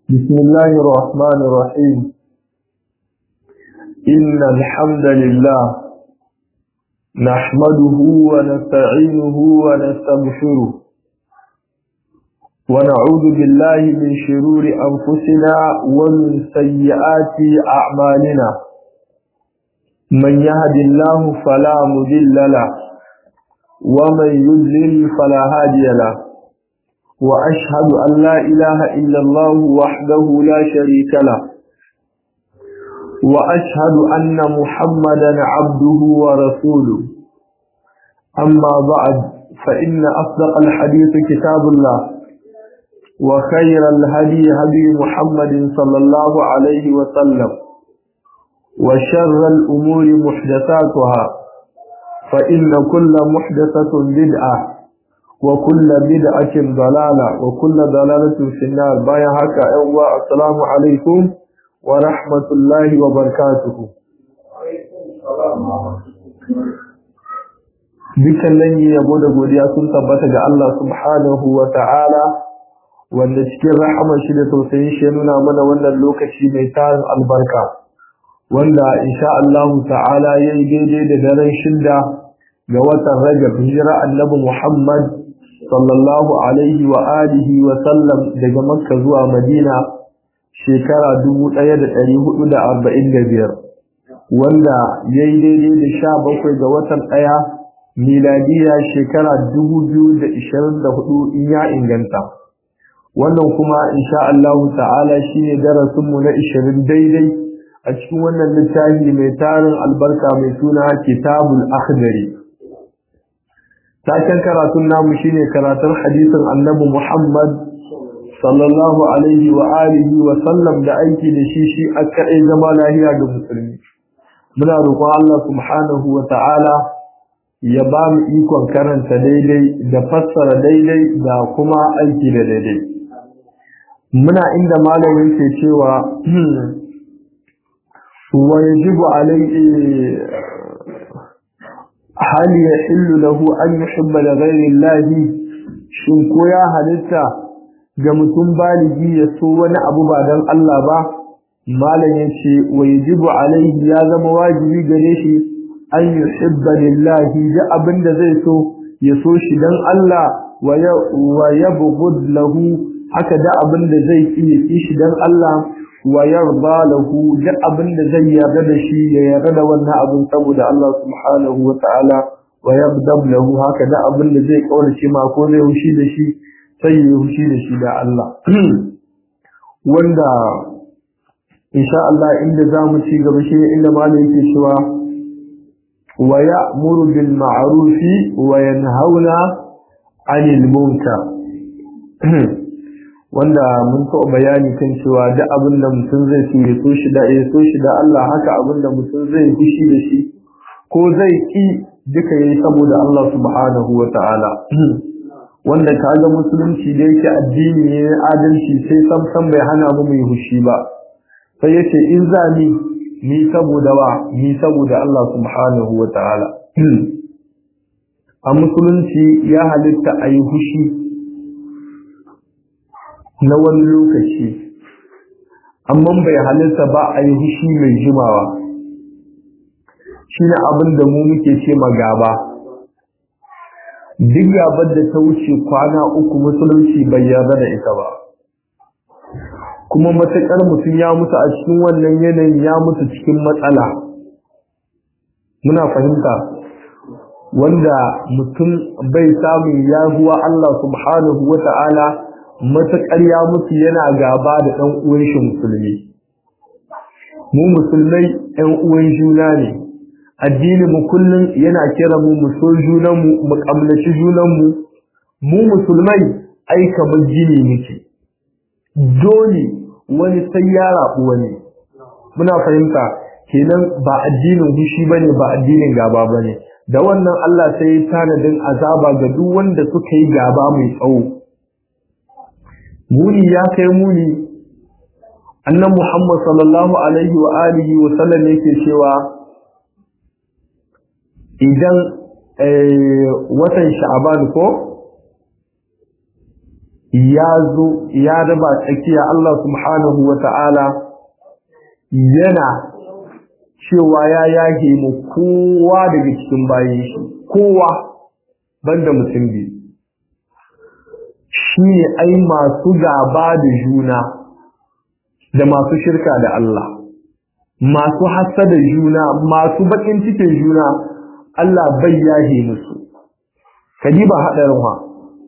بسم الله الرحمن الرحيم إن الحمد لله نحمده ونستعينه ونستغفره ونعوذ بالله من شرور أنفسنا ومن سيئات أعمالنا من يهد الله فلا مضل له ومن يضلل فلا هادي له وأشهد أن لا إله إلا الله وحده لا شريك له وأشهد أن محمدا عبده ورسوله أما بعد فإن أصدق الحديث كتاب الله وخير الهدي هدي محمد صلى الله عليه وسلم وشر الأمور محدثاتها فإن كل محدثة بدعة وكل بدعة ضلالة وكل ضلالة في النار بايا هكا أيوة السلام عليكم ورحمة الله وبركاته Dukan lanyi yabo da godiya sun tabbata ga Allah subhanahu wa ta'ala wanda cikin rahamar shi da tausayin shi nuna mana wannan lokaci mai tarin albarka wanda insha Allah ta'ala yayi daidai da daren shida ga watan Rajab hijira annabi Muhammad sallallahu alaihi wa alihi wa sallam daga Makka zuwa Madina shekara 1445 wanda yayi daidai da 17 ga watan ɗaya miladiya shekara 2024 in ya inganta wannan kuma insha Allah ta'ala shine darasin mu na 20 daidai a cikin wannan littafi mai tarin albarka mai suna Kitabul Akhdari taken karatun namu shine karatun hadisin Annabi Muhammad sallallahu alaihi wa alihi wa sallam da aiki da shi shi aka yi zama lahiya ga musulmi muna roƙon Allah subhanahu wa ta'ala ya ba mu ikon karanta daidai da fassara daidai da kuma aiki da daidai muna inda malamin ke cewa wa yajibu alaihi hal yahillu lahu an yuhibba li ghayri Allah shin ko ya halitta ga mutum baligi ya so wani abu ba dan Allah ba malam yace wa yajibu alaihi ya zama wajibi gare shi an yuhibba lillahi da abinda zai so ya so shi dan Allah wa yabghud lahu haka da abinda zai yi shi dan Allah wa yarda lahu da abinda zai yarda da shi ya yarda da wannan abin saboda Allah subhanahu wa ta'ala wa yabdab lahu haka da abinda zai kaurace ma ko zai hushi da shi sai ya hushi da shi da Allah wanda insha Allah inda zamu ci gaba shi inda malai yake cewa wa ya'muru bil ma'ruf wa yanhauna 'anil munkar wanda mun taɓa bayani kan cewa duk abin da mutum zai so ya so shi da ya so shi da Allah haka abin da mutum zai fushi da shi ko zai ki duka yayi saboda Allah subhanahu wa ta'ala wanda kaga musulunci da yake addini ne adalci sai sam sam bai hana mu mai fushi ba sai yace in za ni ni saboda wa ni saboda Allah subhanahu wa ta'ala a musulunci ya halitta ayi fushi na wani lokaci amma bai halitta ba a yi hushi mai jimawa shi ne abin da mu muke ce gaba. duk gabar da ta wuce kwana uku musulunci bai yarda da ita ba kuma matuƙar mutum ya mutu a cikin wannan yanayin ya mutu cikin matsala muna fahimta wanda mutum bai samun yahuwa Allah subhanahu wa ta'ala matuƙar ya mutu yana gaba da ɗan uwan shi musulmi mu musulmai ɗan uwan juna ne addini mu kullum yana kira mu mu so junan mu mu kamlaci junan mu mu musulmai ai kamar jini muke dole wani sai ya rabu wani muna fahimta kenan ba addinin hushi bane ba addinin gaba bane da wannan Allah sai ya tanadin azaba ga duk wanda suka yi gaba mai tsawo muni ya kai muni annan Muhammad sallallahu alaihi wa alihi wa sallam yake cewa idan watan sha'aban ko ya zo ya raba tsakiya Allah subhanahu wa ta'ala yana cewa ya yage mu kowa daga cikin bayan shi kowa banda mutum biyu shi ne ai masu gaba da juna da masu shirka da Allah masu hassa da juna masu bakin cikin juna Allah bai yahe musu kadiba haɗarin wa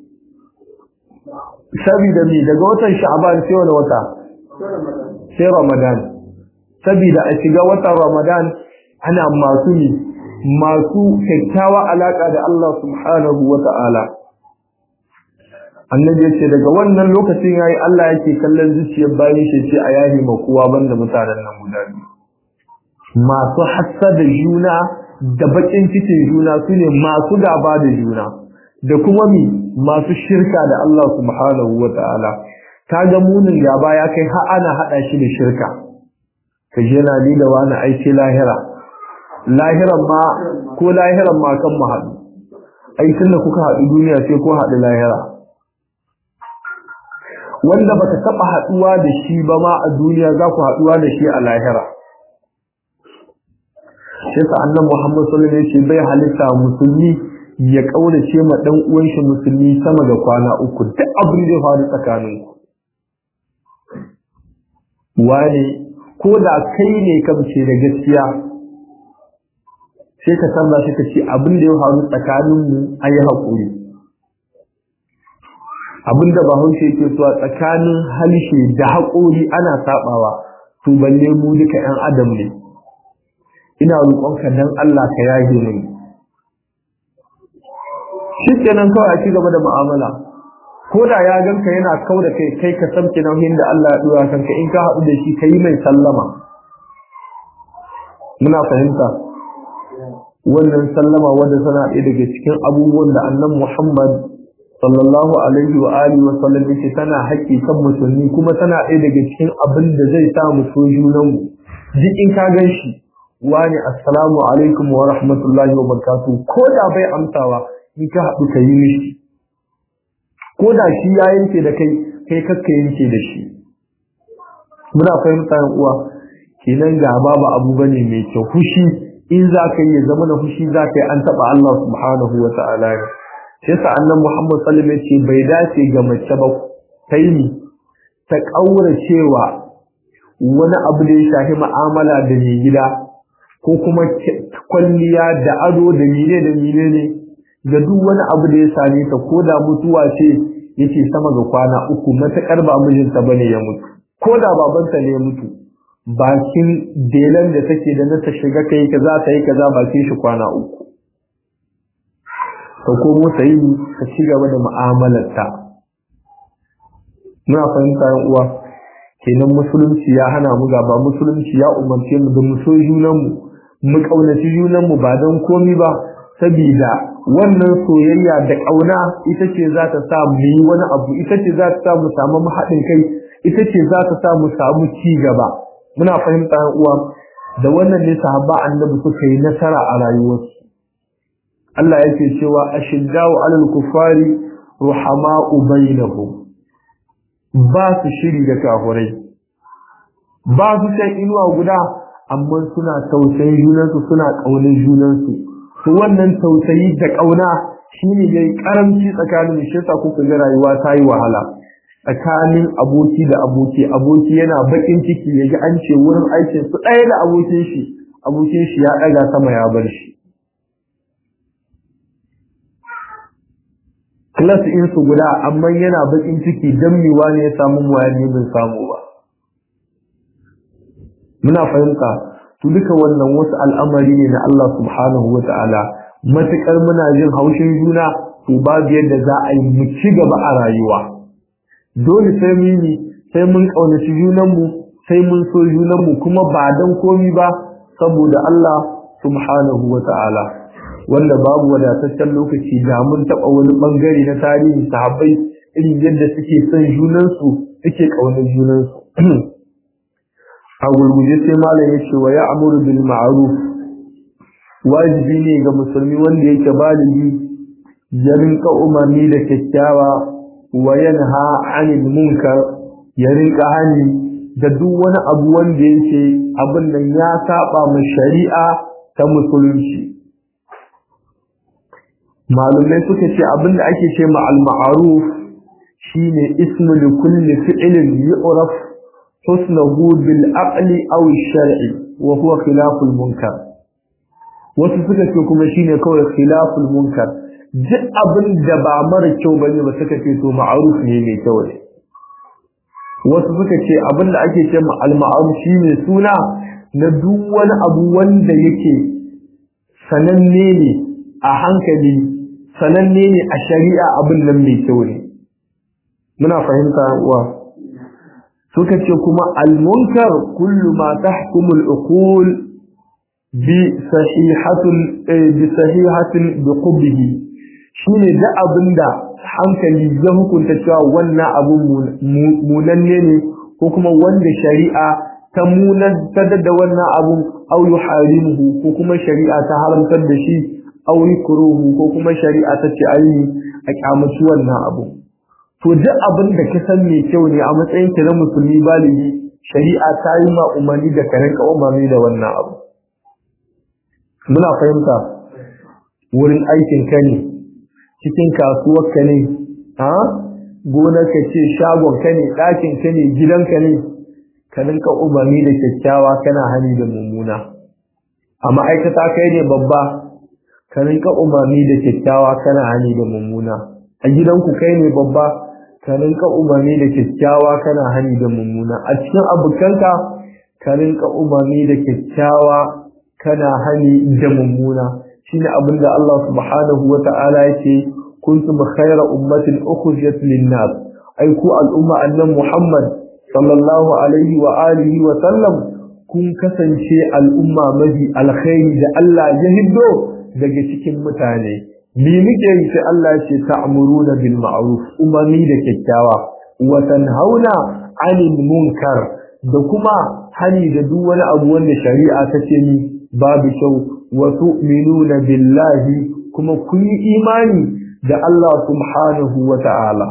saboda me daga watan sha'ban sai wani wata sai ramadan saboda a shiga watan ramadan ana masu ne masu kyakkyawa alaka da Allah subhanahu wata'ala annabi yace daga wannan lokacin yayi Allah yake kallon zuciyar bayan shi ce a yahi ma kowa banda mutanen nan guda biyu masu hassada juna da bakin cikin juna sune masu gaba da juna da kuma mi masu shirka da Allah subhanahu wa ta'ala kaga munin gaba ya kai har ana hada shi da shirka ka je na ni da wani aiki lahira lahiran ma ko lahiran ma kan mu haɗu ai tunda kuka haɗu duniya sai ko haɗu lahira wanda baka taɓa haɗuwa da shi ba ma a duniya za ku haɗuwa da shi a lahira sai sa annan Muhammad sallallahu alaihi wasallam bai halitta musulmi ya kaurace ma dan uwan shi musulmi sama da kwana uku duk abin da ya faru tsakanin ku wani ko da kai ne ka ce da gaskiya sai ka san shi ka ce abin da ya faru tsakanin mu ayi hakuri abin da bahaushe ke so tsakanin halshe da haƙori ana sabawa to balle mu duka 'yan adam ne ina roƙonka dan Allah ka yage mini shi kenan kawai a ci gaba da mu'amala ko da ya ganka yana kau da kai kai ka samke nauyin da Allah ya dora kanka in ka haɗu da shi ka yi mai sallama muna fahimta wannan sallama wanda tana ɗaya daga cikin abubuwan da annan Muhammad sallallahu alaihi wa alihi wa sallam yake tana haƙƙi kan musulmi kuma tana ɗaya daga cikin abin da zai sa mu so junanmu duk in ka gan shi wani assalamu alaikum wa rahmatullahi wa barakatuh ko da bai amsawa in ka haɗu ka yi mishi ko da shi ya yanke da kai kai kakka yanke da shi muna fahimta yan uwa kenan gaba ba abu bane mai kyau fushi in za ka yi ya zama na fushi za ka yi an taɓa Allah subhanahu wa ta'ala ne sai sa annan Muhammad sallallahu alaihi ce bai dace ga mace ba ta yi ta ƙaura cewa wani abu da ya shafi mu'amala da mai gida ko kuma kwalliya da ado da mine da mine ne ga duk wani abu da ya same ta ko da mutuwa ce yake sama ga kwana uku matakar ba mijinta bane ya mutu ko da babanta ne ya mutu bakin delan da take da na ta shiga kai kaza ta yi kaza bakin shi kwana uku ta komo ta yi ta ci gaba da mu'amalarta muna fahimta yan uwa kenan musulunci ya hana mu gaba musulunci ya umarce mu da mu so junanmu mu kaunaci junanmu ba don komi ba sabida wannan soyayya da ƙauna ita ce za ta sa mu yi wani abu ita ce za ta sa mu samu haɗin kai ita ce za ta sa mu samu ci gaba muna fahimta uwa da wannan ne sahaba annabi suka yi nasara a rayuwarsu Allah yake cewa ashiddau alal kufari ruhama'u bainahum ba su shiri da kafurai ba su san inuwa guda amma suna tausayin junansu suna ƙaunar junansu to wannan tausayi da ƙauna shine yayi karamci tsakanin shi yasa kuka ga rayuwa ta yi wahala tsakanin aboki da aboki aboki yana bakin ciki yaji an ce wurin aikin su ɗaya da abokin shi abokin shi ya ɗaga sama ya bar shi class in su guda amma yana bakin ciki dan miwa ne ya samu mu ya bin samu ba muna fahimta to duka wannan wasu al'amari ne na Allah subhanahu wa ta'ala matukar muna jin haushin juna to babu yadda za a yi mu ci gaba a rayuwa dole sai mun yi sai mun kaunaci junanmu sai mun so junanmu kuma ba dan komi ba saboda Allah subhanahu wa ta'ala wanda babu wadataccen lokaci da mun taɓa wani ɓangare na tarihi sahabbai irin yadda suke son junansu suke ƙaunar junansu a gurguje sai malam ya ce wa ya amuru bil ma'ruf wajibi ne ga musulmi wanda yake baligi ya rinka umarni da kyakkyawa wa yanha 'anil munkar ya rinka hani da duk wani abu wanda yake abin nan ya saba mu shari'a ta musulunci malumai suka ce abin da ake ce ma al-ma'ruf shine ismu li kulli fi'lin yu'raf husnuhu bil aqli aw shar'i wa huwa khilaful munkar wasu suka ce kuma shine kawai khilaful munkar duk abin da ba mara kyau bane ba suka ce to ma'ruf ne mai kyau ne wasu suka ce abin da ake ce al-ma'ruf shine suna na duk wani abu wanda yake sananne ne a hankali sananne ne a shari'a abin nan mai kyau ne muna fahimta uwa suka ce kuma al-munkar kullu ma tahkumu al-uqul bi sahihatul bi sahihatin bi qubbihi shine da abinda hankali ya hukunta cewa wannan abun munanne ne ko kuma wanda shari'a ta munantar da wannan abun aw yuharimuhu ko kuma shari'a ta haramtar da shi aw yukruhu ko kuma shari'a ta ce ayi a kyamaci wannan abu to duk abin da ka san mai kyau ne a matsayin ki na musulmi baligi shari'a ta yi ma umarni da ka rinka umarni da wannan abu muna fahimta wurin aikin ka ne cikin kasuwar ka ne ha gonar ka ce shagon ka ne ɗakin ka ne gidan ka ne ka rinka umarni da kyakkyawa kana hani da mummuna a ma'aikata kai ne babba ka rinka umarni da kyakkyawa kana hani da mummuna a gidanku kai ne babba ka rinka umarni da kyakkyawa kana hani da mummuna a cikin abokanka ka rinka umarni da kyakkyawa kana hani da mummuna shine abin da Allah subhanahu wa ta'ala yake kuntum khayra ummatin ukhrijat lin-nas ai ku al'umma annan Muhammad sallallahu alaihi wa alihi wa sallam kun kasance al'umma mafi alkhairi da Allah ya hiddo daga cikin mutane bi muke yi sai Allah ya ce ta'muruna bil ma'ruf umarni da kyakkyawa wa tanhauna 'anil munkar da kuma hani da duk wani abu wanda shari'a ta ce ni babu kyau wa tu'minuna billahi kuma kun yi imani da Allah subhanahu wa ta'ala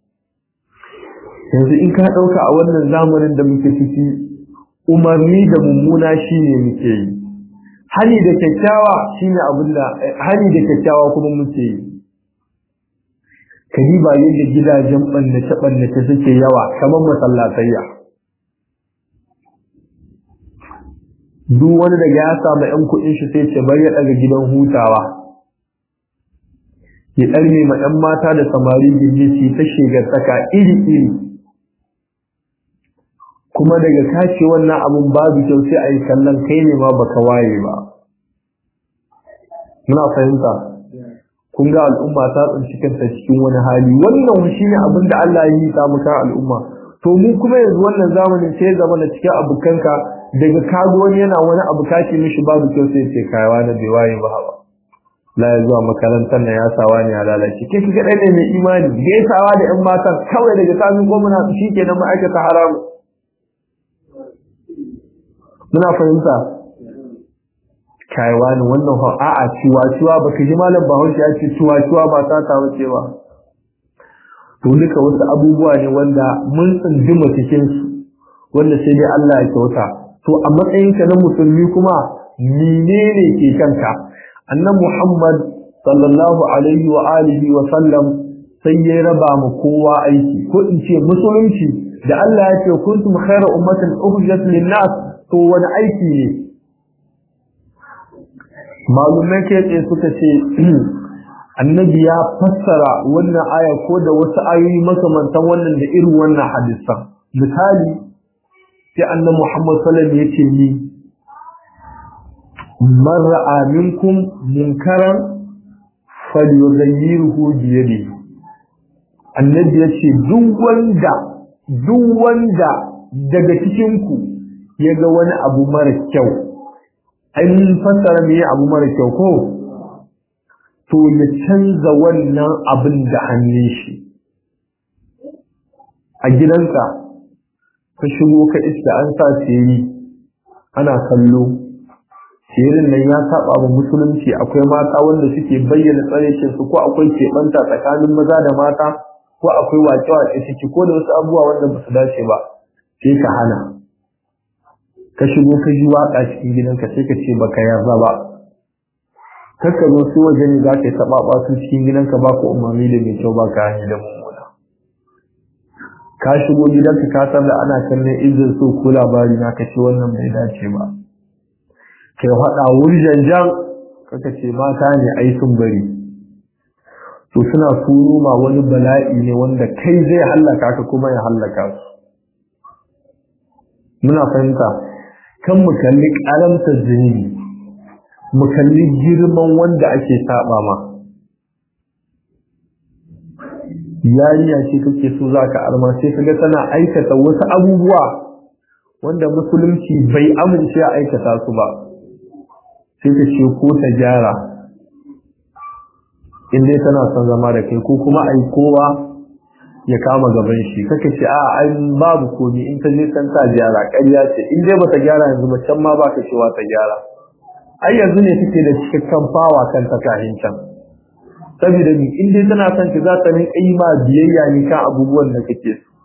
yanzu in ka dauka a wannan zamanin da muke ciki umarni da mummuna shine muke yi hani da kyakkyawa shine abin da hani da kyakkyawa kuma muke yi kadiba yadda gidajen bannace bannace suke yawa kamar masallatayya duk wani daga ya samu yan kuɗin shi sai ce bari ya daga gidan hutawa ya ɗarme ma ɗan mata da samari gindi su ta shigar saka iri iri kuma daga kace wannan abun babu kyau sai a yi kallon kai ne ma baka waye ba muna fahimta kun ga al'umma ta tsinci kanta cikin wani hali wannan shi ne abin da Allah ya yi ta muka al'umma to mu kuma yanzu wannan zamanin sai ya zama na cikin abukanka daga kago wani yana wani abu kace mishi babu kyau sai ce kayawa na bai waye ba ba la ya zuwa makarantar na ya sawa ne ya lalace ke kika ɗaya ne mai imani gaisawa da 'yan matan kawai daga kamin gwamna shi ke na ma'aikata haramu muna fahimta kaiwa ne wannan fa a'a ciwa-ciwa baka ji malam Bahaushe ya ce ciwa-ciwa ba ta ta wuce ba to duka wasu abubuwa ne wanda mun tsindima cikin su wanda sai dai Allah ya kyauta to a matsayin ka na musulmi kuma menene ke kanka annabi Muhammad sallallahu alaihi wa alihi wa sallam sai ya raba mu kowa aiki ko in ce musulunci da Allah ya ce kuntum khayra ummatin ukhrijat lin-nas to wani aiki ne malumai ke tsaye suka ce annabi ya fassara wannan aya ko da wasu ayoyi makamantan wannan da irin wannan hadisan misali sai annabi Muhammad sallallahu alaihi wasallam yace ni man ra'a minkum munkaran falyughayyirhu bi yadihi annabi yace duk wanda duk wanda daga cikin ku yaga wani abu mara kyau ai mun fassara me abu mara kyau ko to ya canza wannan abin da hannun shi a gidanka ka shigo ka iska an sa seri ana kallo serin nan ya saba wa musulunci akwai mata wanda suke bayyana tsaraicin su ko akwai keɓanta tsakanin maza da mata ko akwai wace-wace ciki ko da wasu abubuwa wanda ba su dace ba sai ka hana ka shigo ka ji waka cikin gidanka sai ka ce baka yarda ba kar ka zo su waje ne za ka yi taɓaɓa su cikin gidanka ba ka umarni da mai kyau ba ka hanyar da mummuna ka shigo gidanka ka san da ana kallon izin so ko labari na ka ce wannan bai dace ba kai faɗa wurjan jan kaka ce mata ne ai sun bari to suna turo ma wani bala'i ne wanda kai zai hallaka ka kuma ya hallaka su muna fahimta kan mu kalli karamta zunubi mu kalli girman wanda ake saba ma yariya ce kake so za ka arma sai kaga tana aikata wasu abubuwa wanda musulunci bai amince a aikata su ba sai ka ce ko ta gyara in dai tana son zama da kai ko kuma ai kowa ya kama gaban shi kaka ce a ai babu komi in ta je can ta gyara ƙarya ce in dai bata gyara yanzu ba can ma baka cewa ta gyara ai yanzu ne take da cikakken fawa kan ta kahin can saboda ni in dai tana son ki za ta rinka yi ma biyayya ne kan abubuwan da kake so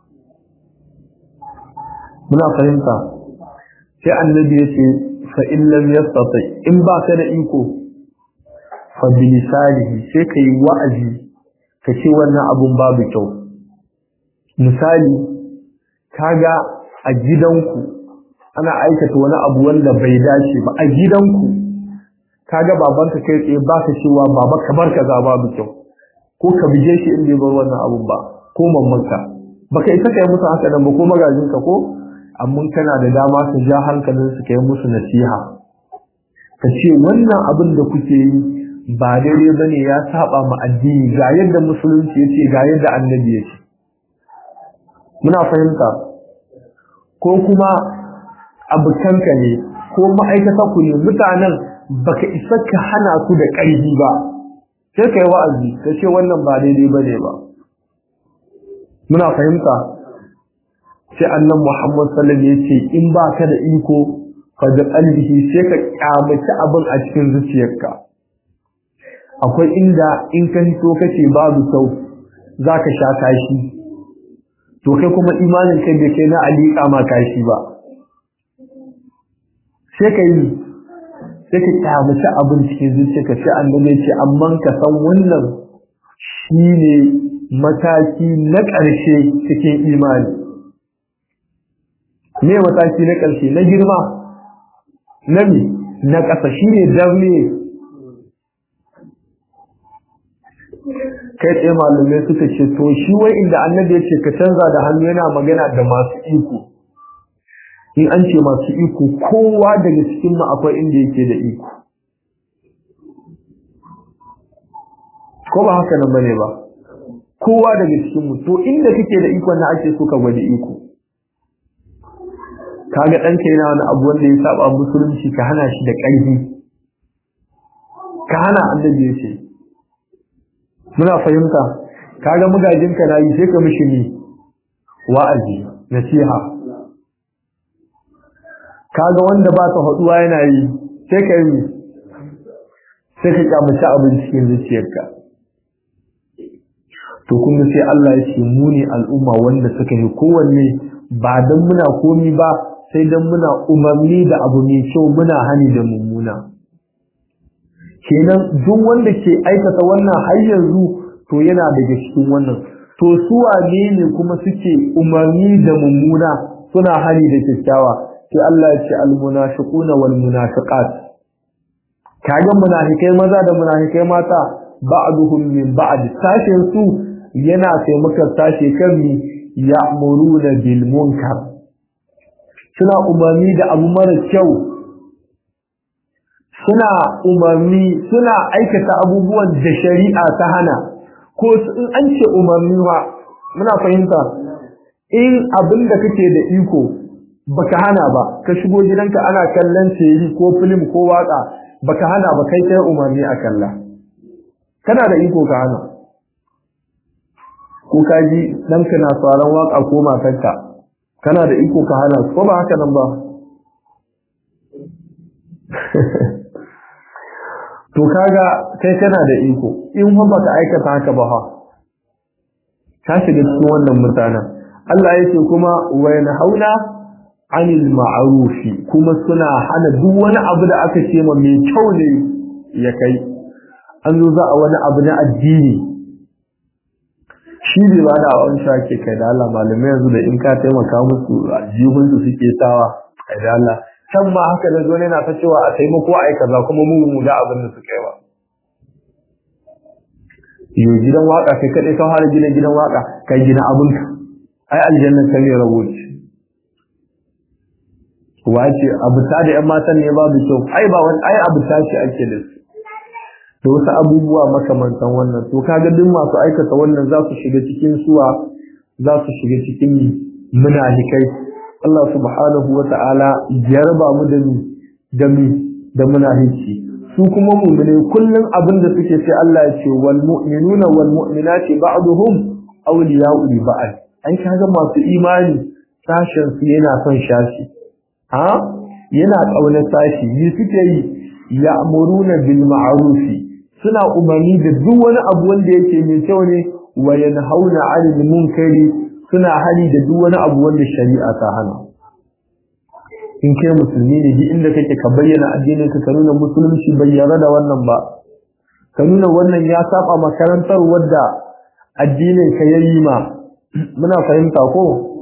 muna fahimta sai annabi ya ce fa in lam yastati in ba ka da iko fa bilisanihi sai ka yi wa'azi ka ce wannan abun babu kyau misali kaga a gidanku ana aikata wani abu wanda bai dace ba a gidanku kaga babanka kai tsaye ba ka cewa baba kamar kaza babu kyau ko ka bige shi in bai bar wannan abun ba ko mammanka baka isa kai musu haka nan ba ko magajinka ko amma kana da dama ka ja hankalin su kai musu nasiha ka ce wannan abin da kuke yi ba daidai bane ya saba ma addini ga yadda musulunci yace ga yadda annabi yace muna fahimta ko kuma abukanka ne ko ma'aikata ku ne mutanen baka isa ka hana su da ƙarfi ba sai kai wa'azi ka ce wannan ba daidai bane ba muna fahimta sai annan Muhammad sallallahu alaihi wasallam yace in ba ka da iko fa da qalbihi sai ka kyamaci abin a cikin zuciyarka akwai inda in ka hito kace babu sau zaka sha kashi to kai kuma imanin kai bai kai na alika ma kashi ba sai ka yi sai ka kyamaci abin cikin zuciyarka sai annabi ce amma ka san wannan shine mataki na ƙarshe cikin imani me mataki na ƙarshe na girma na mi na ƙasa shi ne darne kai tsaye malamai suka ce to shi wai inda annabi ya ce ka canza da hannu yana magana da masu iko in an ce masu iko kowa daga cikin mu akwai inda yake da iko ko ba haka nan bane ba kowa daga cikin mu to inda kake da iko na ake so ka gwada iko kaga ɗanka yana wani abu wanda ya saba musulunci ka hana shi da ƙarfi ka hana annabi ya ce muna fahimta kaga magajinka na yi sai ka mishi ne wa'azi nasiha kaga wanda ba ta haɗuwa yana yi sai ka yi sai ka kyamaci abin cikin zuciyarka to kuma sai Allah ya ce mu ne al'umma wanda suka yi kowanne ba don muna komi ba sai don muna umarni da abu mai kyau muna hani da mummuna kenan duk wanda ke aikata wannan har yanzu to yana daga cikin wannan to su wane ne kuma suke umarni da mummuna suna hani da kyakkyawa sai Allah ya ce almunafiquna wal munafiqat kaga munafikai maza da munafikai mata ba'duhum min ba'd sashin su yana taimakon sashe kan mi ya'muruna bil munkar suna umarni da abu mara kyau suna umarni suna aikata abubuwan da shari'a ta hana ko in an ce umarni ma muna fahimta in abin da kake da iko baka hana ba ka shigo gidanka ana kallon teri ko film ko waka baka hana ba kai kai umarni a kalla kana da iko ka hana ko ka ji ɗanka na sauran waka ko matarka kana da iko ka hana ko ba haka nan ba to kaga kai kana da iko in fa baka aikata haka ba ha ka shiga cikin wannan mutanen Allah ya ce kuma wa yanhauna anil ma'rufi kuma suna hana duk wani abu da aka ce ma mai kyau ne ya kai an zo za a wani abu na addini shi bai ba da wani shake kai da Allah malamai yanzu da in ka taimaka musu aljihun su suke sawa kai da Allah can ma haka da zo ne na ta cewa a taimako a kaza kuma mu mu da abin da suka yi ba yo gidan waka kai kadai ka fara gina gidan waka kai gina abun ka ai aljanna ta ne rabo ce wace abu ta da yan matan ne babu kyau ai ba wani ai abu ta ce ake da su da wasu abubuwa makamantan wannan to kaga duk masu aikata wannan za su shiga cikin suwa za su shiga cikin munafikai Allah subhanahu wa ta'ala ya raba mu da mi da mi da munafici su kuma mu'mine kullun abin da suke sai Allah ya ce wal mu'minuna wal mu'minati ba'duhum awliya'u li ba'd an kaga masu imani sashen su yana son shashi ha yana kaunar sashi yi suke yi ya'muruna bil ma'rufi suna umarni da duk wani abu wanda yake mai kyau ne wa yanhauna 'anil munkari suna hali da duk wani abu wanda shari'a ta hana in kai musulmi ne duk inda kake ka bayyana addinin ka ka nuna musulunci bai yarda da wannan ba ka nuna wannan ya saba makarantar wadda addinin ka yayi ma muna fahimta ko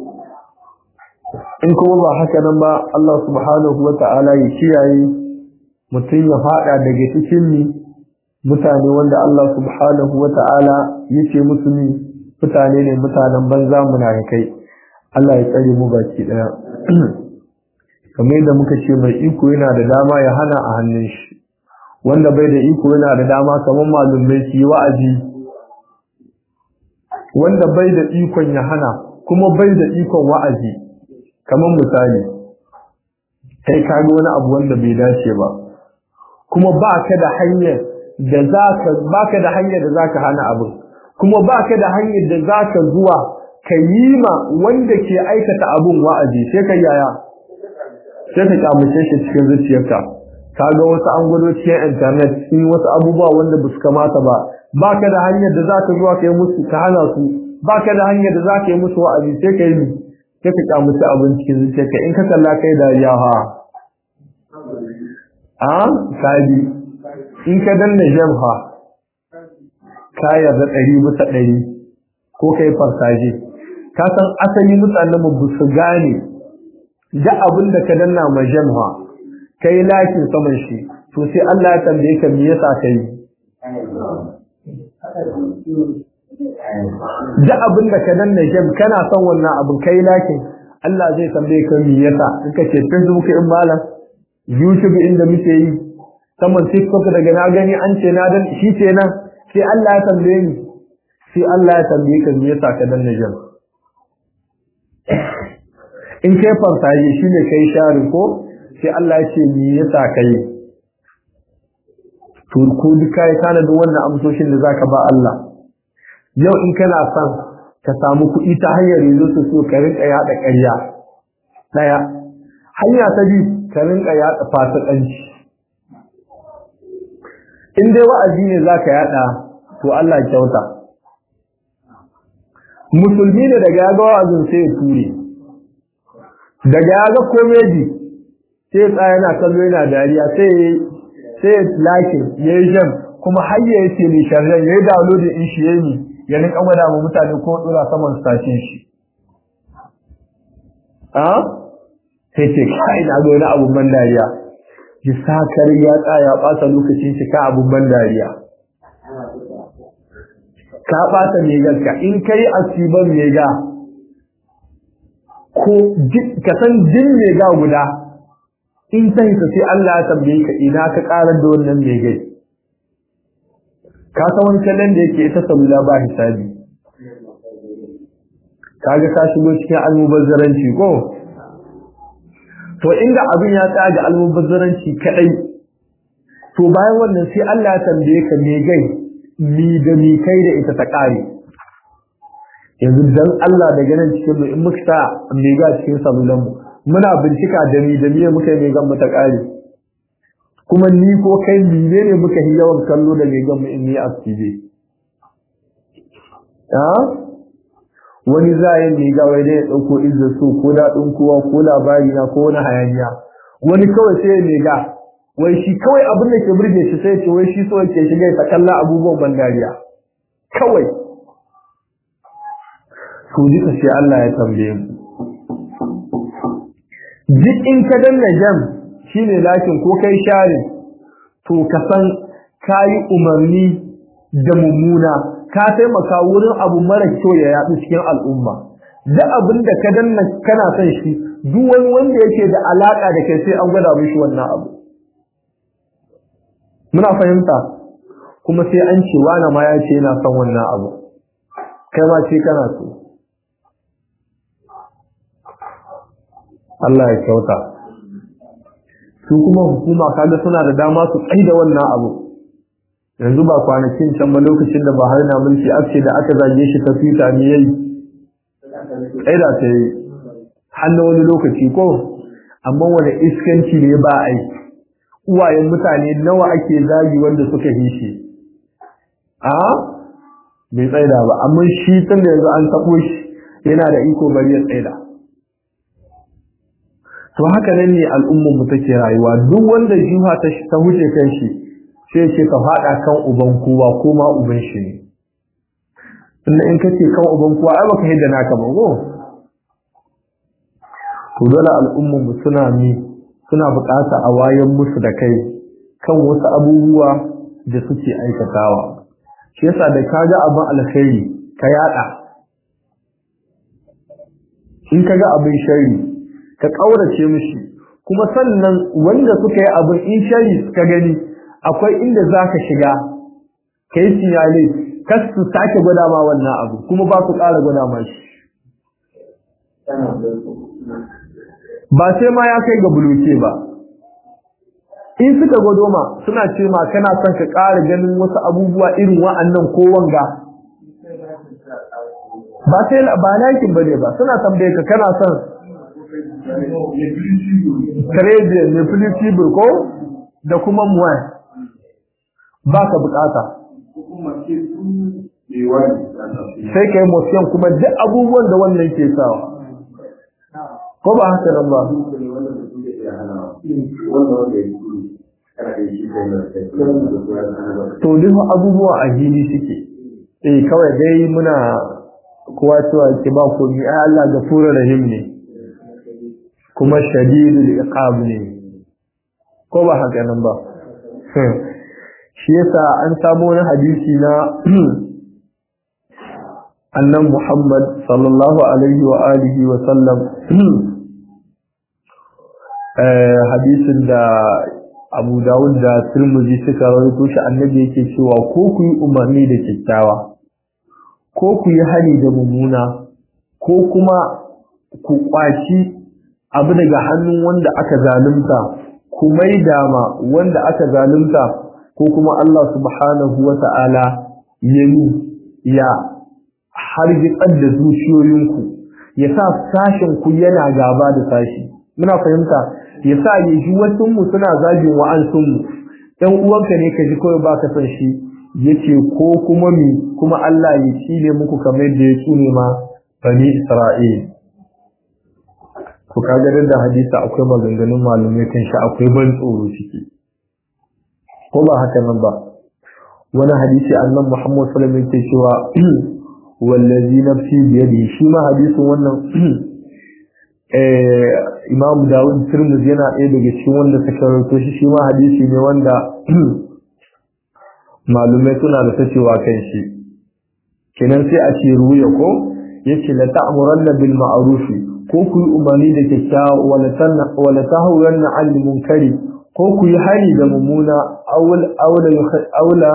in kuma ba haka nan ba Allah subhanahu wata'ala ya kiyaye mutum ya fada daga cikin ni mutane wanda Allah subhanahu wata'ala yace musu ni mutane ne mutanen banza munafikai Allah ya tsare mu baki daya kamar yadda muka ce mai iko yana da dama ya hana a hannun shi wanda bai da iko yana da dama kamar malumai su yi wa'azi wanda bai da ikon ya hana kuma bai da ikon wa'azi kamar misali kai ka ga wani abu wanda bai dace ba kuma ba ka da hanyar da zaka ba ka da hanyar da zaka hana abin kuma ba ka da hanyar da zaka zuwa ka yi ma wanda ke aikata abin wa'azi sai ka yaya sai ka kamace shi cikin zuciyarka kaga wasu an gwado cikin internet sun yi wasu abubuwa wanda ba su kamata ba baka da hanyar da zaka zuwa kai musu ka hana su baka da hanyar da zaka yi musu wa'azi sai ka yi sai ka kamace abin cikin zuciyarka in ka kalla kai da yaha a kaji in ka danna jamha ka yarda ɗari bisa ɗari ko kai farsaje ka san asali mutanen mu su gane da abin da ka danna ma jamha kai lakin saman shi to sai Allah ya tambaye ka me yasa kai da abin da ka danna jam kana son wannan abin kai lakin Allah zai tambaye ka me yasa in ka ce Facebook in malam YouTube inda muke yi saman TikTok daga na gani an ce na dan shi ce nan sai Allah ya tambaye ni sai Allah ya tambaye ka me yasa ka danna jam in kai farsaje shine kai shari ko sai Allah ya ce me yasa kai to ko duka ya kana da wannan amsoshin da zaka ba Allah yau in kana son ka samu kuɗi ta hanyar yanzu su so ka rinka yada ƙarya daya hanya ta biyu ka rinka yada fasikanci in dai wa'azi ne zaka yada to Allah kyauta musulmi ne daga ya ga wa'azin sai ya ture daga ya ga komedi sai ya tsaya yana kallo yana dariya sai sai ya lakin ya yi jam kuma har ya yi tele sharjan ya yi downloading in shi yayi ya rinka gwada ma mutane ko dora saman stashin shi a sai ce kai na ga wani abun ban dariya ji sakar ya tsaya ɓata lokacin shi ka abun ban dariya ka ɓata megarka in kai asiban mega ko ka san jin mega guda in ta hita sai Allah ya tambaye ka ina ka karar da wannan megai ka san wani kallon da yake ita sabula ba hisabi kaga ka shigo cikin almubazzaranci ko to inda abin ya tsaya ga almubazzaranci kadai to bayan wannan sai Allah ya tambaye ka megai mi da mi kai da ita ta kare yanzu dan Allah da ganin cikin mu in muka sa mega cikin salulan mu muna bincika da mi da miye muka yi megan mu ta kare kuma ni ko kai mine ne muka yi yawan kallo da megan mu in ni active ha wani zayin ne ga wai dai ya dauko izza so ko daɗin kowa ko labari na ko wani hayaniya wani kawai sai ya ga wai shi kawai abin da ke burge shi sai ce wai shi so yake shiga ya kalla abubuwan bandariya kawai to duka sai Allah ya tambaye mu duk in ka danna jam shine lakin ko kai sharin to ka san kayi umarni da mummuna ka taimaka wurin abu mara kyau ya yaɗu cikin al'umma duk abin da ka danna kana son shi duk wani wanda yake da alaka da kai sai an gwada mishi wannan abu muna fahimta kuma sai an ce wani ma ya ce yana son wannan abu kai ma ce kana so Allah ya kyauta su kuma hukuma kaga suna da dama su tsaida wannan abu yanzu ba kwanakin can ba lokacin da Buhari na mulki ake da aka zage shi ta fita ne yayi tsaida ta yi hannu wani lokaci ko amma wani iskanci ne ba a yi uwayen mutane nawa ake zagi wanda suka yi shi a bai tsaida ba amma shi tun da yanzu an taɓo shi yana da iko bari ya tsaida to haka nan ne al'ummar mu take rayuwa duk wanda jiha ta ta huce kan shi sai ce ka fada kan uban kowa ko ma uban shi ne inda in kace kan uban kowa ai baka hidda naka ba ko to dole al'ummar mu suna ni suna bukata a wayan musu da kai kan wasu abubuwa da suke aikatawa shi yasa da kaga abin alkhairi ka yada in kaga abin shari ka ƙaurace mishi kuma sannan wanda suka yi abin in shari suka gani akwai inda za ka shiga ka yi sinyale kas su sake gwada ma wannan abu kuma ba su ƙara gwada ma shi ba sai ma ya kai ga buluke ba in suka gwado ma suna ce ma kana son ka ƙara ganin wasu abubuwa irin wa'annan ko wanga ba sai ba lakin bane ba suna tambaye ka kana son Trade ne flexible ko da kuma muwan ba ka bukata. Sai ka yi motion kuma duk abubuwan da wannan ke sawa. Ko ba haka nan ba? To duk abubuwa a hili suke. Eh kawai dai muna kowa cewa ke ba komi ai Allah gafurur rahim ne. kuma shadidul iqab ne ko ba haka nan ba shi yasa an samu wani hadisi na annan Muhammad sallallahu alaihi wa alihi wa sallam hadisin da Abu Dawud da Tirmidhi suka rawaito shi annabi yake cewa ko ku yi umarni da kyakkyawa ko ku yi hali da mummuna ko kuma ku kwaci abu daga hannun wanda aka zalunta ku maida ma wanda aka zalunta ko kuma Allah subhanahu wa ta'ala ya ya hargitsar da zuciyoyinku ya sa sashen ku yana gaba da sashi muna fahimta ya sa ya ji wasu mu suna zagin wa'ansun mu ɗan uwanka ne ka ji kawai baka san shi yace ko kuma mi kuma Allah ya cile muku kamar da ya tsune ma bani Isra'il to kaga da hadisi akwai maganganun malumai kan shi akwai ban tsoro ciki ko ba haka nan ba wani hadisi annabi Muhammad sallallahu alaihi wasallam yake cewa wallazi nafsi bi yadihi shi ma hadisin wannan eh Imam Dawud Tirmidhi yana ɗaya daga cikin wanda suka rawaito shi shi ma hadisi ne wanda malumai suna da tacewa kan shi kenan sai a ce ruya ko yace la ta'muranna bil ma'rufi ko ku yi umarni da kyakkyawa wala tahawran an munkari ko ku yi hali da mummuna aula aula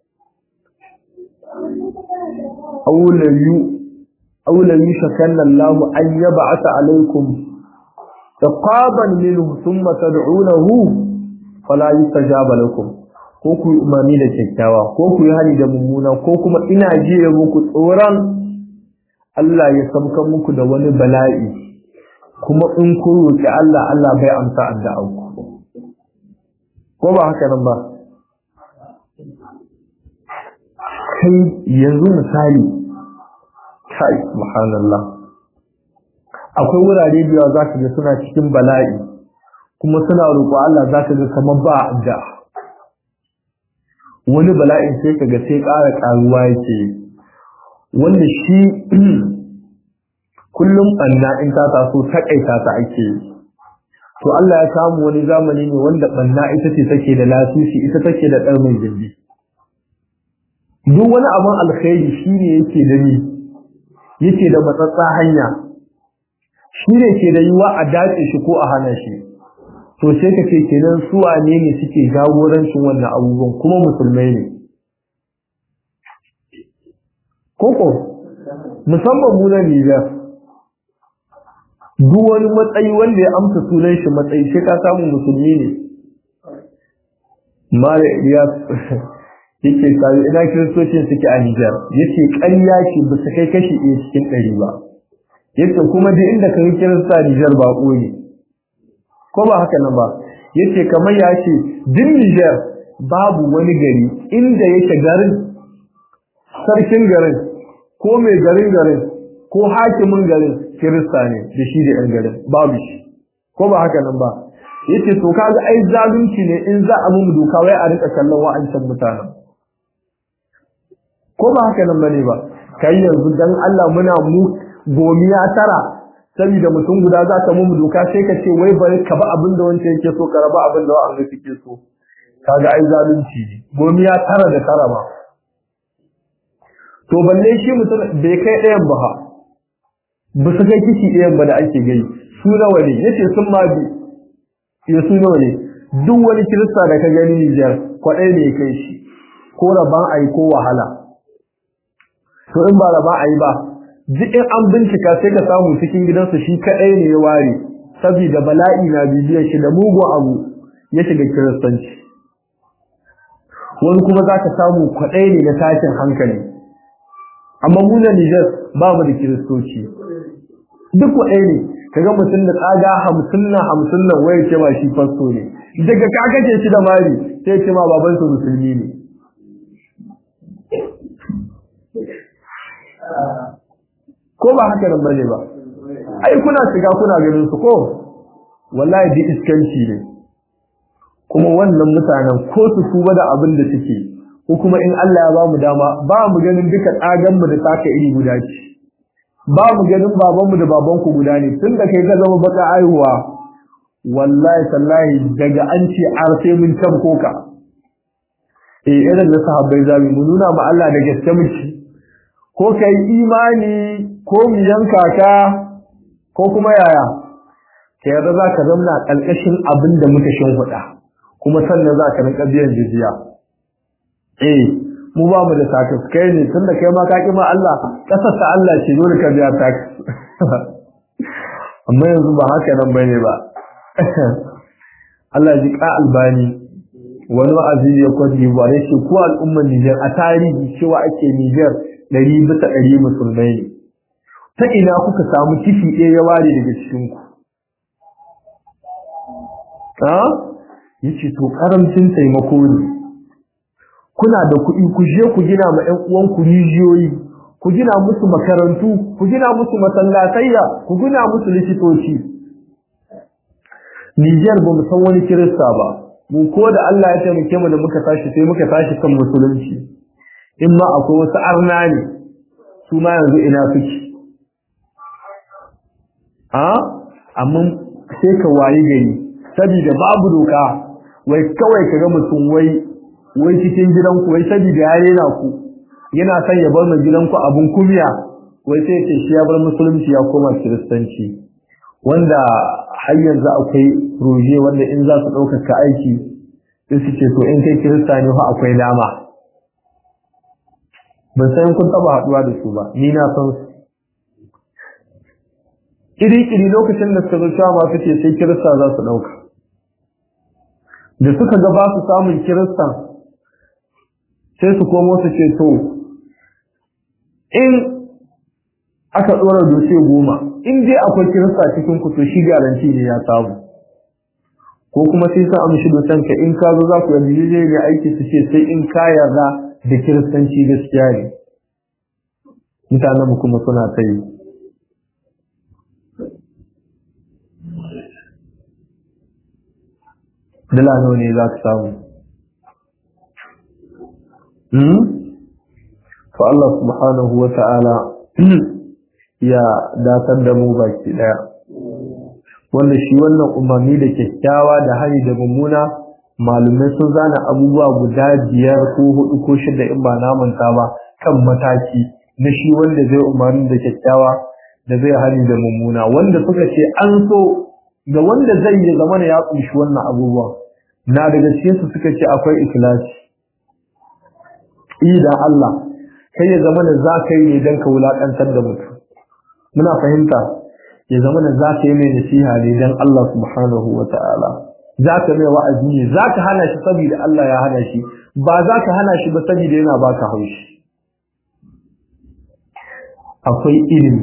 aula yu aula yushakanna Allah an yab'atha alaykum taqaban minhu thumma tad'unahu fala yustajaba lakum ko ku yi umarni da kyakkyawa ko ku yi hali da mummuna ko kuma ina jiye muku tsoron Allah ya samka muku da wani bala'i kuma in kun roƙi Allah Allah bai amsa addu'arku ko ba haka nan ba kai yanzu misali kai subhanallah akwai wurare biya za ka ga suna cikin bala'i kuma suna roƙo Allah za ka ga kamar ba da wani bala'in sai ka ga sai ƙara ƙaruwa yake wanda shi kullum ɓanna in ta taso taƙaita ta ake to Allah ya samu wani zamani ne wanda ɓanna ita ce take da lasisi ita take da ɗarmin jirgi duk wani abin alkhairi shi ne yake da ni yake da matsatsa hanya shi ne ke da yiwa a dace shi ko a hana shi to sai ka ce kenan su wane ne suke jagorancin wannan abubuwan kuma musulmai ne koko musamman mu na Nijar duk wani matsayi wanda ya amsa sunan shi matsayi sai ka samu musulmi ne mala Ilyas yake sai ina kiristocin suke a Nijar yace ƙarya ce ba su kai kashi ɗaya cikin ɗari ba yace kuma duk inda ka yi kirista Nijar ba ne ko ba haka nan ba yace kamar ya ce duk Nijar babu wani gari inda yake garin sarkin garin ko mai garin garin ko hakimin garin kirista ne da shi da yan garin babu shi ko ba haka nan ba yace to kaga ai zalunci ne in za a mu doka wai a rika kallon wa'ancan mutanen ko ba haka nan bane ba kai yanzu dan Allah muna mu gomiya tara saboda mutum guda za ka mu doka sai ka ce wai bari ka ba abin da wancan yake so ka raba abin da wa'anda suke so kaga ai zalunci ne gomiya tara da tara ba to balle shi mutum bai kai ɗayan ba ha ba su kai kishi ɗayan ba da ake gai su nawa ne yace sun ma bi ya su nawa ne duk wani kirista da ka gani Nijar kwaɗai ne ya kai shi ko raban ayi ko wahala to in ba raban ayi ba duk in an bincika sai ka samu cikin gidansa shi kaɗai ne ya ware saboda bala'i na bibiyar shi da mugun abu ya shiga kiristanci wani kuma za ka samu kwaɗai ne na tashin hankali amma mu na Nijar ba mu da kiristoci duk waɗaya ne kaga mutum da tsaga hamsin na hamsin nan waya ce ma shi fasto ne daga ka kace shi da mari sai ce ma baban su musulmi ne ko ba haka nan bane ba ai kuna shiga kuna ganin su ko wallahi di iskanci ne kuma wannan mutanen ko su tuba da abin da suke ko kuma in Allah ya ba mu dama ba mu ganin duka tsagan mu da taka iri guda ce ba mu ganin babanmu da babanku guda ne tun da kai ka zama baka aihuwa wallahi tallahi daga an ce ar sai mun tabko ka eh irin na sahabbai zamu mu nuna ma Allah da gaske muke ko kai imani ko mu yanka ka ko kuma yaya kai yarda za ka zauna kalkashin abin da muka shin huda kuma sannan za ka rinka biyan jizya eh mu ba mu da takas kai ne tunda kai ma ka ki ma Allah kasar ta Allah ce dole ka biya tax amma yanzu ba haka nan bane ba Allah ji ka albani wani wa'azi ya kwaji ba ne ce ko al'ummar Niger a tarihi cewa ake Niger ɗari bisa ɗari musulmai ne ta ina kuka samu kifi ɗaya ya ware daga cikin ku ha yace to karamcin taimako ne kuna da kuɗi ku je ku gina ma ƴan uwanku rijiyoyi ku gina musu makarantu ku gina musu masallatayya ku gina musu likitoci Niger ba mu san wani kirista ba mu ko da Allah ya taimake mu da muka tashi sai muka tashi kan musulunci in ma akwai wasu arna ne su ma yanzu ina suke a amma sai ka wayi gari saboda babu doka wai kawai ka ga mutum wai wai cikin gidanku wai saboda ya rena ku yana son ya bar mai gidanku abun kumiya wai sai ce shi ya bar musulunci ya koma kiristanci wanda har yanzu akwai roje wanda in za su ɗaukaka aiki sai su ce to in kai kirista ne fa akwai dama ban san kun taba haɗuwa da su ba ni na san su iri-iri lokacin da suka zo cewa ma suke sai kirista za su ɗauka da suka ga ba su samun kiristan sai su komo su ce to in aka ɗora dose goma in dai akwai kirista cikin ku to shi garanti ne ya samu ko kuma sai sa amshi dosan ka in ka zo za ku yanzu zai ga aiki su ce sai in ka yarda da kiristanci gaskiya ne mutanen kuma suna ta yi dala nawa ne za ka samu to Allah subhanahu wa ta'ala ya datar da mu baki daya wanda shi wannan umarni da kyakkyawa da hari da mummuna malumai sun zana abubuwa guda biyar ko hudu ko shida in ba namanta ba kan mataki na shi wanda zai umarni da kyakkyawa da zai hari da mummuna wanda suka ce an so ga wanda zai yi zama ya kunshi wannan abubuwa na daga cikin su suka ce akwai ikhlasi idan Allah kai ya zama da za ka yi ne don ka wulakantar da mutum muna fahimta ya zama da za ka yi mai nasiha ne don Allah subhanahu wa ta'ala za ka mai wa'azi ne za ka hana shi saboda Allah ya hana shi ba za ka hana shi ba saboda yana baka haushi akwai ilimi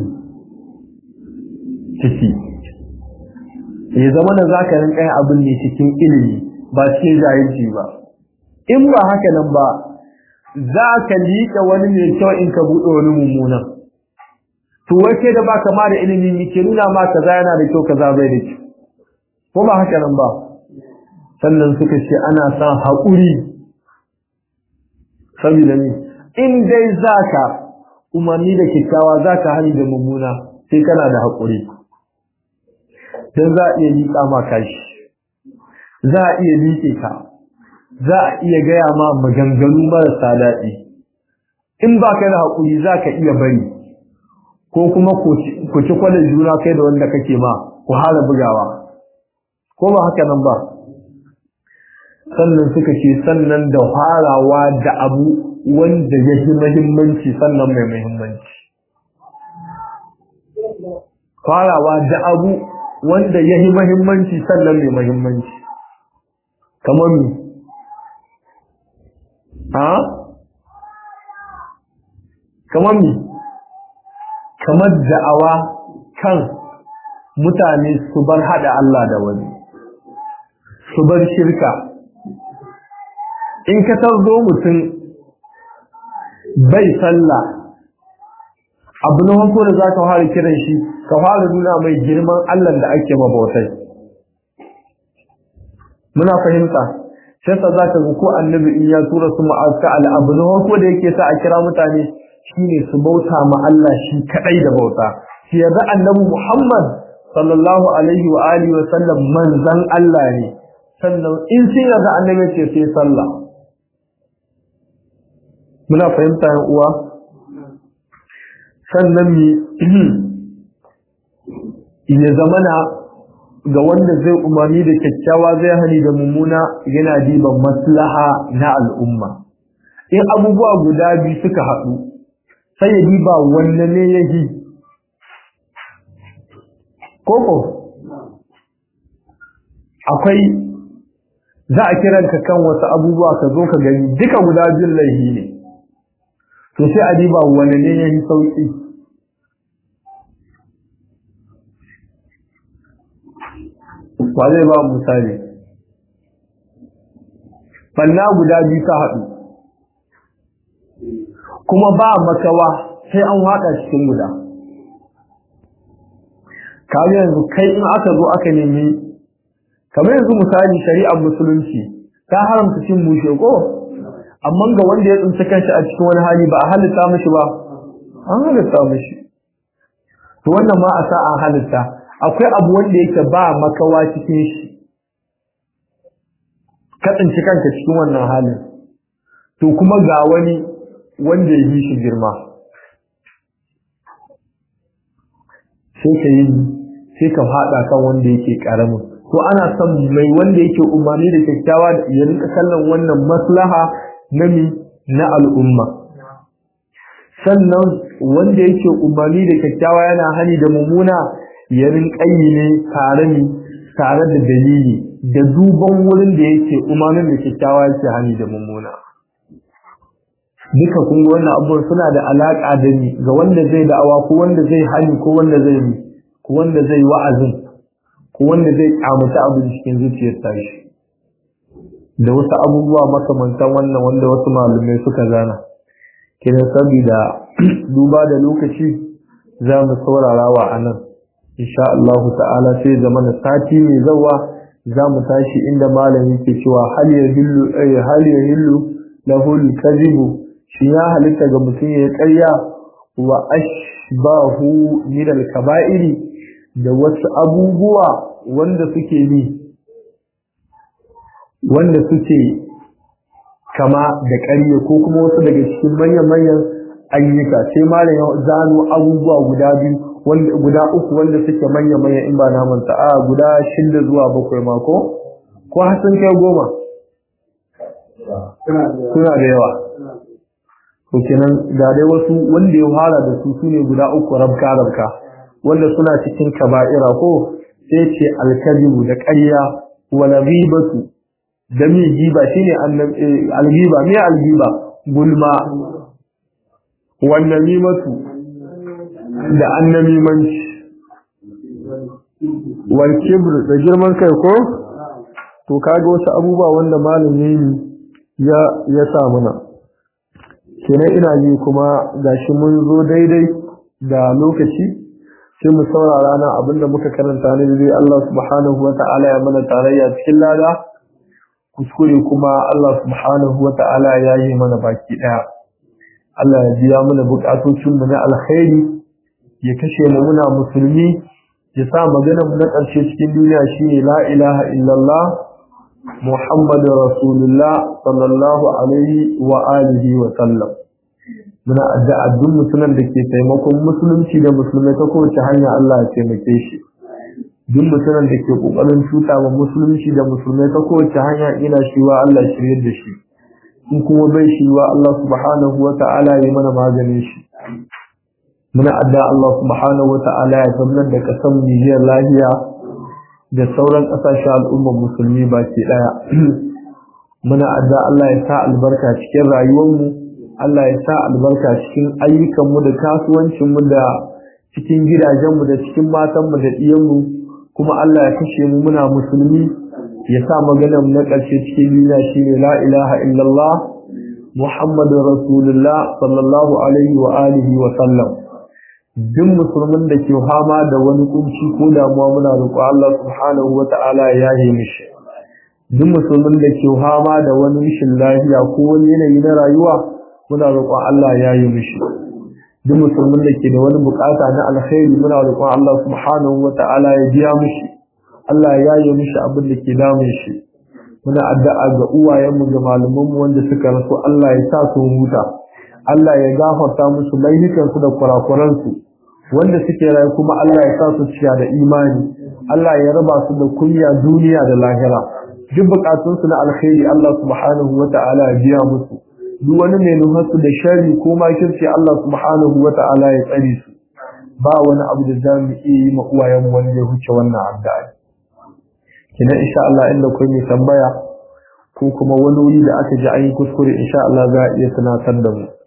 ciki ya zama da za ka rinka yin abin ne cikin ilimi ba cikin jahilci ba in ba haka nan ba za ka liƙa wani mai kyau in ka buɗe wani mummunan to wace da baka ma da ilimin yake nuna ma kaza yana da kyau kaza bai da kyau ko ba haka nan ba sannan suka ce ana sa haƙuri saboda ni in dai zaka umarni da kyakkyawa zaka hani da mummuna sai kana da haƙuri dan za a iya liƙa ma kashi za a iya liƙe ka za a iya gaya ma maganganu marasa daɗi in ba ka da haƙuri za ka iya bari ko kuma ku ci kwanan juna kai da wanda kake ma ku hala bugawa ko ba haka nan ba sannan suka ce sannan da farawa da abu wanda ya fi mahimmanci sannan mai mahimmanci farawa da abu wanda ya fi mahimmanci sannan mai mahimmanci kamar mi ha kamar mi kamar da'awa kan mutane su bar hada Allah da wani su bar shirka in ka tarzo mutum bai sallah abu na farko da za ka fara kiran shi ka fara nuna mai girman Allah da ake mabautai muna fahimta sai sa za ka ga ko annabi in ya tura su ma'aska al abu na farko da yake sa a kira mutane shine su bauta ma Allah shi kadai da bauta shi yarda annabi Muhammad sallallahu alaihi wa alihi wa sallam manzan Allah ne sannan in sai yarda annabi ce sai sallah muna fahimta yan uwa sannan mi ya zamana ga wanda zai umarni da kyakkyawa zai hani da mummuna yana diban maslaha na al'umma in abubuwa guda biyu suka haɗu sai ya diba wanne ne ya yi koko akwai za a kiranka kan wasu abubuwa ka zo ka gani duka guda biyun laihi ne to sai a diba wanne ne ya yi sauƙi ba zai ba misali banna guda biyu ta haɗu kuma ba makawa sai an waɗa cikin guda kamar yanzu kai in aka zo aka nemi kamar yanzu misali shari'ar musulunci ta haramta cin mushe ko amma ga wanda ya tsinci kanshi a cikin wani hali ba a halitta mishi ba an halitta mishi to wannan ma a sa an halitta akwai abu wanda yake ba makawa cikin shi ka tsinci kanka cikin wannan halin to kuma ga wani wanda ya yi shi girma sai ka yi sai ka haɗa kan wanda yake ƙaramin to ana son mai wanda yake umarni da kyakkyawa ya rinka kallon wannan maslaha na mi na al'umma sannan wanda yake umarni da kyakkyawa yana hani da mummuna ya rinka yi ne tare ne tare da dalili da duban wurin da yake umarnin da kyakkyawa yake hani da mummuna duka kun ga wannan abubuwan suna da alaƙa da ni ga wanda zai da'awa ko wanda zai hani ko wanda zai yi ko wanda zai wa'azin ko wanda zai kamuta abin cikin zuciyar tashi da wasu abubuwa makamantan wannan wanda wasu malumai suka zana kina saboda duba da lokaci za mu saurara wa anan insha Allah ta'ala sai zamana sati mai zawa za mu tashi inda malam yake cewa hal yahillu ay hal yahillu lahu al-kadhibu shi ya halitta ga mutum ya ƙarya wa ashbahu min al-kaba'iri da wasu abubuwa wanda suke bi wanda suke kama da ƙarya ko kuma wasu daga cikin manyan-manyan ayyuka sai malam ya zano abubuwa guda biyu wanda guda uku wanda suke manya-manyan in ba naman a guda shida zuwa bakwai mako ko har sun kai goma suna da yawa to kenan ga dai wasu wanda ya fara da su sune guda uku rabka rabka wanda suna cikin kaba'ira ko sai ce alkazibu da ƙarya wala ghibatu da mi giba shine algiba me algiba gulma wannan nimatu da annamimanci wal kibr da girman kai ko to kaga wasu abubuwa wanda malami ya ya sa mana kenan ina ji kuma gashi mun zo daidai da lokaci sai mu saurara na abinda muka karanta ne dai Allah subhanahu wata'ala ya mana tarayya cikin lada kuskure kuma Allah subhanahu wata'ala ya yi mana baki daya Allah ya biya mana bukatocin mu na alkhairi ya kashe mu muna musulmi ya sa maganar mu na ƙarshe cikin duniya shine la ilaha illallah muhammadu rasulullah sallallahu alaihi wa alihi wa sallam muna addu'a duk mutumin da ke taimakon musulunci da musulmai ta kowace hanya Allah ya taimake shi duk mutumin da ke kokarin cuta wa musulunci da musulmai ta kowace hanya ina shiwa Allah shirye da shi in kuma bai shiwa Allah subhanahu wa ta'ala ya mana maganin shi muna adda Allah subhanahu wa ta'ala ya tabbatar da kasan Nijiyar lahiya da sauran kasashen al'ummar musulmi baki daya muna adda Allah ya sa albarka cikin rayuwarmu Allah ya sa albarka cikin ayyukanmu da kasuwancinmu da cikin gidajenmu da cikin matanmu da ɗiyanmu kuma Allah ya kashe mu muna musulmi ya sa maganar na ƙarshe cikin duniya shine la ilaha illallah Muhammadu Rasulullah sallallahu alaihi wa alihi wa sallam duk musulmin da ke fama da wani kunci ko damuwa muna roƙo Allah subhanahu wa ta'ala ya yi mishi duk musulmin da ke fama da wani rashin lafiya ko wani yanayi na rayuwa muna roƙon Allah ya yi mishi duk musulmin da ke da wani bukata na alkhairi muna roƙon Allah subhanahu wa ta'ala ya biya mishi Allah ya yi mishi abin da ke damun shi muna addu'a ga uwayenmu ga malamanmu wanda suka rasu Allah ya sa su huta Allah ya gafarta musu laifukansu da kurakuransu wanda suke rayu kuma Allah ya sa su ciya da imani Allah ya raba su da kunya duniya da lahira duk bukatunsu na alkhairi Allah subhanahu wa ta'ala ya biya musu duk wani mai nufarsu da shari ko makirci Allah subhanahu wa ta'ala ya tsare su ba wani abu da za mu iya yi ma uwayenmu wanda ya huce wannan addu'a kina insha Allah inda kun yi tambaya ko kuma wani wuri da aka ji an yi kuskure insha Allah za a iya tunatar da mu